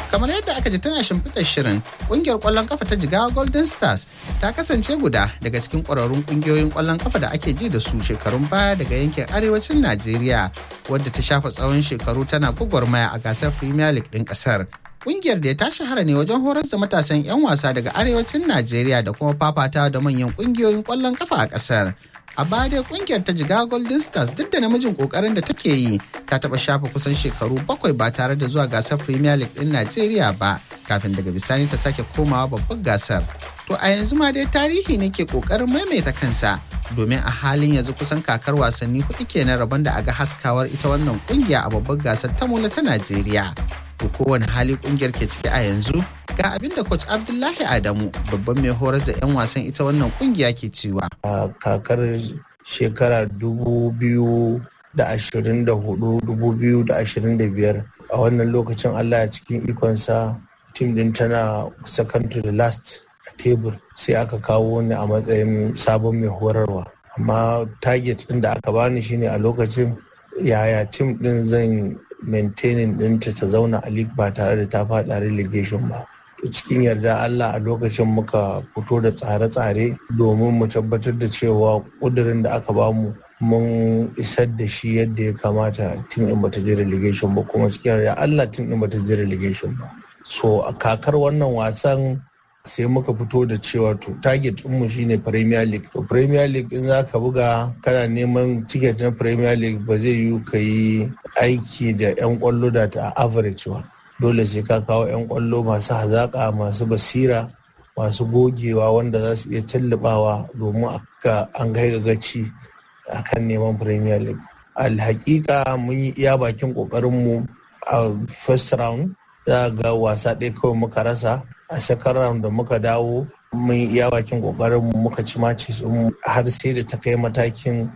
kamar yadda aka ji tana shimfiɗar shirin ƙungiyar ƙwallon kafa ta jigawa golden stars ta kasance guda daga cikin ƙwararrun ƙungiyoyin ƙwallon kafa da ake ji da su shekarun baya daga yankin arewacin najeriya wadda ta shafa tsawon shekaru tana gwagwarmaya a gasar premier league ɗin ƙasar Kungiyar da ta shahara ne wajen horar da matasan 'yan wasa daga arewacin Najeriya da kuma fafata da manyan kungiyoyin kwallon kafa a kasar. A baya dai kungiyar ta jiga Golden Stars duk da namijin kokarin da take yi ta taba shafa kusan shekaru bakwai ba tare da zuwa gasar Premier League din Najeriya ba kafin daga bisani ta sake komawa babbar gasar. To a yanzu ma dai tarihi ne ke kokarin maimaita kansa domin a halin yanzu kusan kakar wasanni hudu kenan rabon da aga haskawar ita wannan kungiya a babbar gasar ta mola ta Najeriya. to kowane hali kungiyar ke ciki a yanzu ga abin da coach abdullahi adamu babban mai horar da 'yan wasan ita wannan kungiya ke cewa a kakar shekara dubu biyu da ashirin da hudu dubu biyu da ashirin da biyar a wannan lokacin allah a cikin ikonsa tim din tana second to the last a tebur sai aka kawo ni a matsayin sabon mai horarwa amma target din da aka bani shine a lokacin yaya tim din zan maintaining ɗinta ta zauna a league ba tare da ta faɗa relegation ba to cikin yarda Allah a lokacin muka fito da tsare-tsare domin mu tabbatar da cewa ƙudurin da aka bamu mun isar da shi yadda ya kamata tun in bata je relegation ba kuma cikin yarda Allah tun in bata je relegation ba so a kakar wannan wasan sai muka fito da cewa to target mu shine premier league to premier league in za ka buga kana neman ticket na premier league ba zai yiwu ka yi aiki da 'yan kwallo da ta average ba dole sai ka kawo 'yan kwallo masu hazaƙa masu basira masu gogewa wanda za su iya tallabawa domin an kai gaci a kan neman premier league alhaƙiƙa mun yi iya bakin ƙoƙarinmu a first round za ga wasa ɗaya kawai muka rasa a second round da muka dawo mun iya bakin kokarin mu muka ci maci har sai da ta kai matakin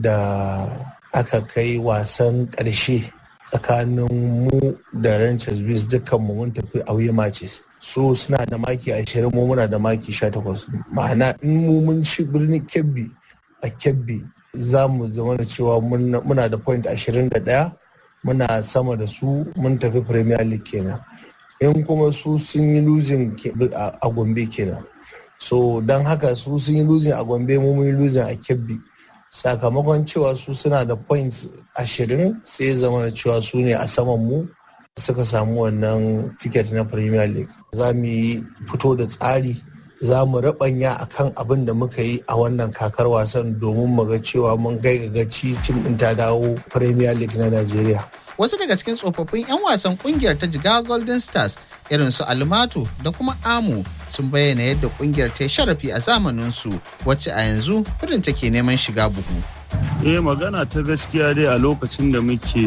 da aka kai wasan ƙarshe tsakanin mu da Rangers Bears dukkan mu mun tafi away matches su suna da maki ashirin mu muna da maki sha takwas ma'ana in mu mun ci birnin kebbi a kebbi za mu zama da cewa muna da point ashirin da ɗaya muna sama da su mun tafi premier league kenan in kuma su sun yi losing a gombe kenan so don haka su sun yi losing a gombe mu mun yi losing a kebbi sakamakon cewa su suna da points ashirin sai ya zama da cewa su ne a saman mu suka samu wannan ticket na premier league za mu yi fito da tsari za mu rabanya a kan abin da muka yi a wannan kakar wasan domin mu ga cewa mun gaci tim ɗin ta dawo premier league na najeriya wasu daga cikin tsofaffin 'yan wasan kungiyar ta jigawa golden stars irin su almato da kuma amu sun bayyana yadda kungiyar ta sharafi a zamaninsu wacce a yanzu kudin take neman shiga buhu eh magana ta gaskiya dai a lokacin da muke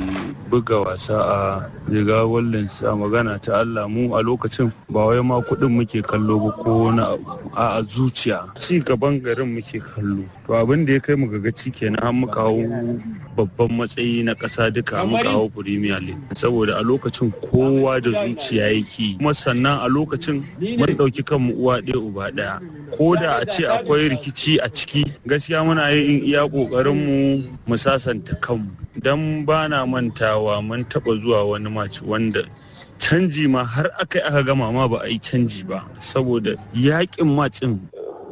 buga wasa a riga wallen a magana ta Allah mu a lokacin ba wai ma kuɗin muke kallo ba ko na a zuciya ci gaban garin muke kallo to abin da ya kai mu gaci kenan an muka hau babban matsayi na ƙasa duka muka hau premier league saboda a lokacin kowa da zuciya yake kuma sannan a lokacin mun ɗauki kanmu uwa ɗaya uba ɗaya ko da a ce akwai rikici a ciki gaskiya muna yin iya ƙoƙarinmu mu sasanta kanmu don ba na mantawa mun taɓa zuwa wani maci wanda canji ma har aka aka gama ma ba a yi canji ba saboda yaƙin macin.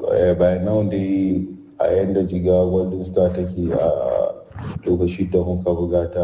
by now dai a yadda jiga golden star take a lokaci da muka buga ta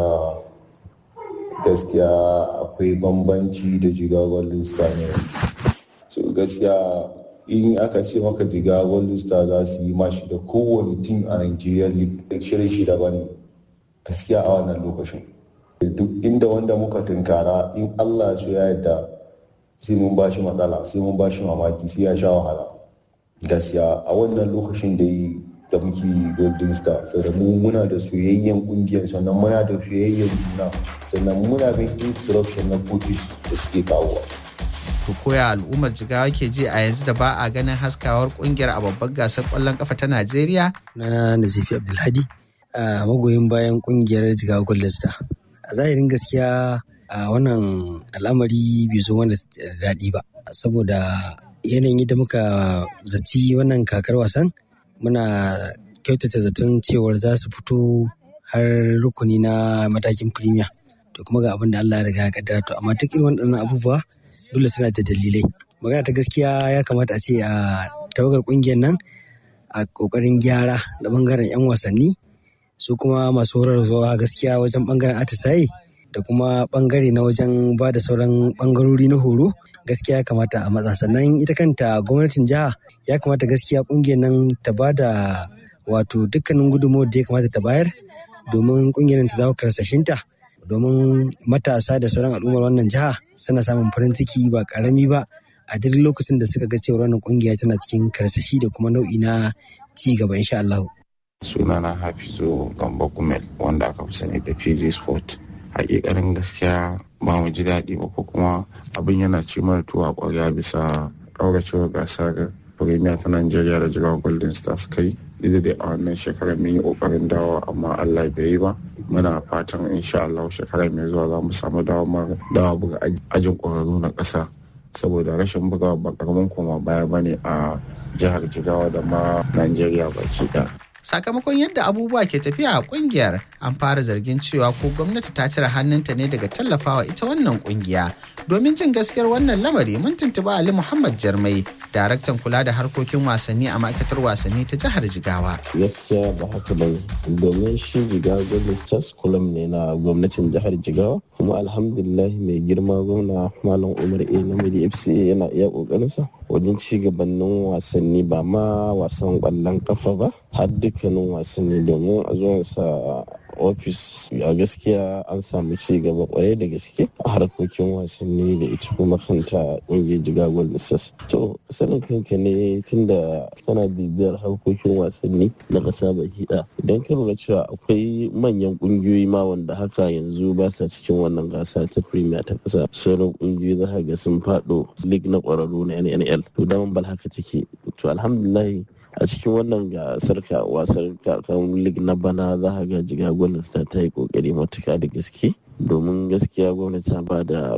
gaskiya akwai bambanci da jiga golden star ne so gaskiya in aka ce maka jiga golden star za su yi mashi da kowane tim a nigeria league shirin shi daban gaskiya a wannan lokacin duk inda wanda muka tunkara in allah su ya yadda sai mun bashi matsala sai mun bashi mamaki sai ya sha wahala gaskiya a wannan lokacin da yi da muke golden star sannan mu muna da soyayyen kungiyar sannan muna da soyayyen juna sannan muna bin instruction na coaches da suke kawowa to koya al'ummar jigawa ke ji a yanzu da ba a ganin haskawar kungiyar a babbar gasar kwallon kafa ta Najeriya? Na Nazifi Abdulhadi a magoyin bayan kungiyar jigawa Golden Star. A zahirin gaskiya a wannan al'amari bai zo mana daɗi ba saboda yanayin da muka zaci wannan kakar wasan muna kyautata zaton cewar za su fito har rukuni na matakin premier to kuma ga abin da Allah ya riga ya kaddara to amma duk irin waɗannan abubuwa dole suna da dalilai magana ta gaskiya ya kamata a ce a tawagar ƙungiyar nan a ƙoƙarin gyara da ɓangaren 'yan wasanni su kuma masu horarwa gaskiya wajen ɓangaren atisaye da kuma ɓangare na wajen ba da sauran ɓangarori na horo gaskiya ya kamata a matsa sannan ita kanta gwamnatin jiha ya kamata gaskiya ƙungiyar nan ta ba da wato dukkanin gudunmawar da ya kamata ta bayar domin ƙungiyar ta dawo karsashinta domin matasa da sauran al'ummar wannan jiha suna samun farin ciki ba karami ba a duk lokacin da suka ga cewa wannan kungiya tana cikin karsashi da kuma nau'i na ci gaba insha Allah. sunana hafizu gamba kumel wanda aka fi sani da pg sport hakikanin gaskiya ba mu ji daɗi ba ko kuma abin yana ci mana tuwa ƙwarya bisa ƙauracewar gasar premier ta nigeria da jigawa golden stars kai duk dai a wannan shekarar mun yi ƙoƙarin dawo amma allah bai yi ba muna fatan insha allah shekarar mai zuwa za mu samu dawa buga ajin ƙwararru na ƙasa saboda rashin bugawa ba karamin koma baya bane a jihar jigawa da ma nigeria baki ɗaya sakamakon yadda abubuwa ke tafiya a kungiyar an fara zargin cewa ko gwamnati ta cire hannunta ne daga tallafawa ita wannan kungiya domin jin gaskiyar wannan lamari mun tuntuba ali muhammad jarmai daraktan kula da harkokin wasanni a ma'aikatar wasanni ta jihar jigawa gaskiya ba haka bane domin shi jigawa gwamnati stars kulam ne na gwamnatin jihar jigawa kuma alhamdulillah mai girma gwamna malam umar a na fca yana iya kokarinsa wajen ci gabanin wasanni ba ma wasan kwallon kafa ba har dukkanin wasanni domin a zuwansa ofis a gaskiya an samu ci gaba kwarai da gaske a harkokin wasanni da ita kuma kanta ƙungiyar jiga golden stars to sanin kanka ne tunda kana bibiyar harkokin wasanni na ƙasa baki ɗaya idan ka lura cewa akwai manyan ƙungiyoyi ma wanda haka yanzu ba sa cikin wannan gasa ta premier ta ƙasa sauran ƙungiyoyi za ga sun faɗo league na ƙwararru na nnl to daman bal haka take to alhamdulillah a cikin wannan gasar ka wasar kakan lig na bana za a ga jiga gwamnati ta yi kokari matuka da gaske domin gaskiya gwamnati ta ba da